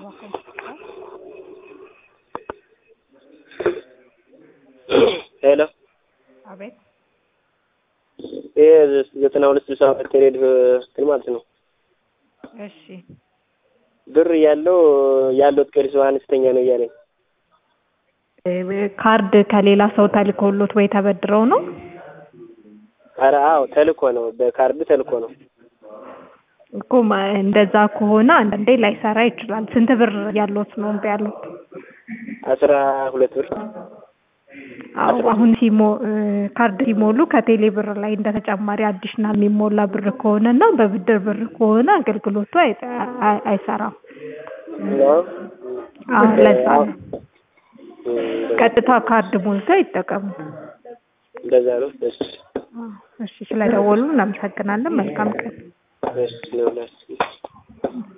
ሄሎ አቤት ይሄ ዘጠና ሁለት ስልሳ ሁለት የሬዲዮ እንትን ማለት ነው። እሺ ብር ያለው ያለው ቀሪ ሰው አነስተኛ ነው እያለኝ እ ካርድ ከሌላ ሰው ተልኮሎት ወይ ተበድረው ነው? ኧረ አዎ ተልኮ ነው፣ በካርድ ተልኮ ነው። እኮ ማ- እንደዛ ከሆነ አንዳንዴ ላይሰራ ይችላል። ስንት ብር ያሎት ነው እምቢ ያሉት? አስራ ሁለት ብር አዎ አሁን ሲሞ እ ካርድ ሲሞሉ ከቴሌ ብር ላይ እንደ ተጨማሪ አዲሽናል የሚሞላ ብር ከሆነ እና በብድር ብር ከሆነ አገልግሎቱ አይ- አይ- አይሰራም። ነው። አዎ ለዛ ነው። እም፣ ቀጥታ ካርድ ሞልተው ይጠቀሙ። እንደዛ ነው። እሺ አዎ፣ እሺ ስለደወሉ እናመሰግናለን። መልካም ቀን። እሺ ነው።